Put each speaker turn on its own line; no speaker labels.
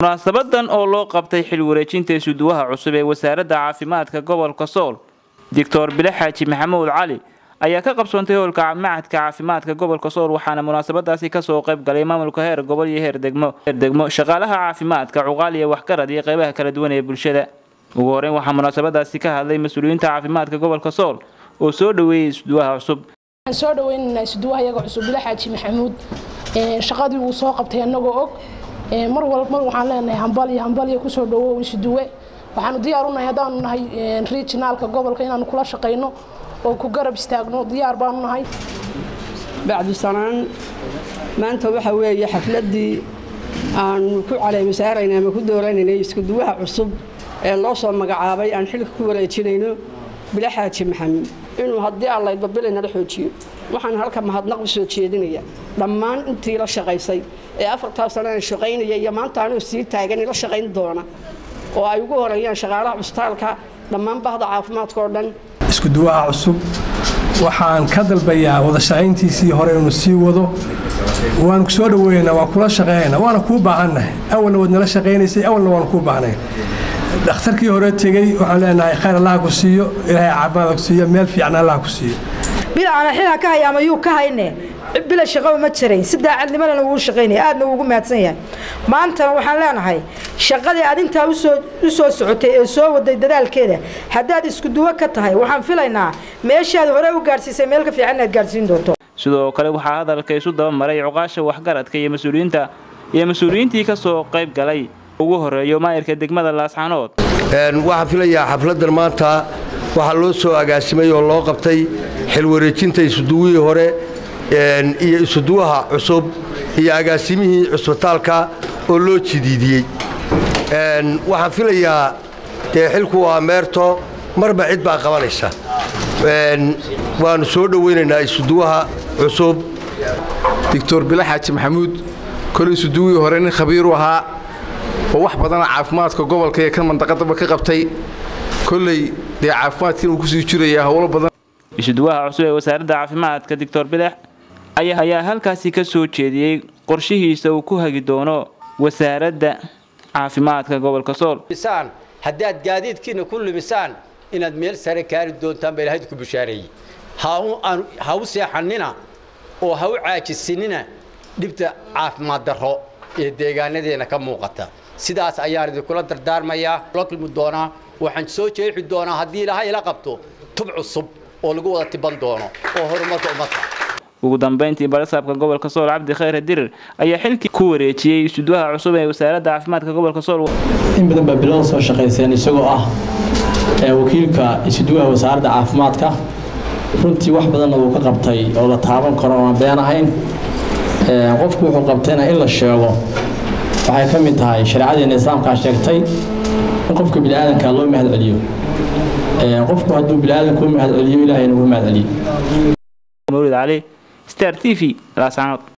munaasabadan oo loo qabtay xil wareejinta isuduwaha cusub ee wasaaradda caafimaadka gobolka sool doctor bile xaaji maxamuud cali ayaa ka qabsoontay howlka macadka caafimaadka gobolka sool waxaana munaasabadaasi kasoo qayb galay maamulka heer gobol iyo heer degmo heer degmo shaqaalaha caafimaadka cuqaal iyo waxgarad iyo qeybaha kala duwan ee bulshada ugu horeyn waxaa munaasabadaasi ka hadlay mas-uuliyiinta caafimaadka gobolka sool oo soo dhaweeyey isuduwaha cusub
waxaan soo dhaweynaynaa isuduwaha iyaga cusub bile xaaji maxamuud shaqadii uu soo qabtay annagoo og mar walba waxaan leenahay hambal iyo hambal iyo kusoo dhawow isuduwe waxaanu diyaar unahay haddaanu nahay regionaalka gobolka inaanu kula shaqayno oo ku garab istaagno diyaar baanu nahay
bacdu sanaan maanta waxa weeye xafladdii aanu ku caleemisaaraynay ama ku dooranaynay iskuduwaha cusub ee loo soo magacaabay aan xilka ku wareejinayno bile xaaji maxamuud inuu haddii allaydba bilay nala xoojiyo waxaan halka mahadnaq u soo jeedinaya dhammaan intii la shaqaysay ee afartaa sanana shaqaynaya iyo maanta anuu sii taagan ila shaqayn doona oo ay ugu horeeyaan shaqaalaha cusbitaalka dhammaan bahda caafimaadka oo dhan
iskuduwaha cusub waxaan ka dalbayaa wada shaqayntiisii hore inuu sii wado waanu ku soo dhaweynaa waan kula shaqeynaa waana kuu baahannahay awalna waad nala shaqaynaysay awalna waanu kuu baahnay dhakhtarkii hore tegey waxaan leenahay khayr allaha ku siiyo ilaahay caafimaad ku siiyo meel fiican allaha ku siiyo
bil aan xilha ka haya ama yuu ka hayne bila shaqaba ma jirayn si daacadnimadana wuu shaqaynaya aadna ugu mahadsan yahay maantana waxaan leenahay shaqadii aad intaa usoo u soo socotay ee soo waday dadaalkeeda haddaad isku duwo ka tahay waxaan filaynaa meeshaad hore u gaadhsiisay meel ka fiican inaad gaadhsiin doonto
sidoo kale waxaa hadalka isu daba maray cuqaasha waxgaradka iyo mas-uuliyiinta iyo mas-uuliyiintii ka soo qayb galay ugu horeeyo maayirka degmada laasxanood
waxaan filayaa xafladdan maanta waxaa loo soo agaasimay oo loo qabtay xil wareejinta isuduwihii hore iyo isuduwaha cusub iyo agaasimihii cusbitaalka oo loo jidiidiyey waxaan filayaa dee xilku waa meerto marba cid baa qabanaysa waannu soo dhowaynaynaa isuduwaha cusub
doctor bile xaaji maxamuud kole isuduwihii hore nin khabiiru ahaa oo wax badana caafimaadka gobolka ee kan mandaqadaba ka qabtay kolley dee caafimaadkiin uu kusii jirayaa howlo badan
isuduwaha cusub ee wasaaradda caafimaadka doctor bilex ayaa halkaasi ka soo jeediyey qorshihiisa uu ku hagi doono wasaaradda caafimaadka gobolka sool
haddaad gaadiidkiina ku lumisaan inaad meel sare kaari doontaan baa ilahayd ku bushaareeyey ha u seexannina oo ha u caajisinina dhibta caafimaad darro ee deegaanadeenna ka muuqata sidaas ayaan idinkula dardaarmayaa la kulmi doonaa waxaan soo jeexi doonaa haddii ilaahay ila qabto tub cusub oo lagu wada tiban doono oo horumarka ummadka
ugu dambayntii barasaabka gobolka sool cabdi khayre dirir ayaa xilkii ku wareejiyey isuduwaha cusub ee wasaaradda caafimaadka gobolka sool
in badan baa bilada soo shaqayseen isagoo ah wakiilka isuduwaha wasaaradda caafimaadka runtii wax badanna wuu ka qabtay oo la taaban karo oan been ahayn qofku wuxuu qabtayna in la sheego waxay ka mid tahay shareecadeena islaamkaa sheegtay in qofka biniaadanka loo mahad celiyo qofku hadduu biniaadanka u mahad celiyo ilaahayna ugu mahad celiyo
mawlid cali star t v laasanood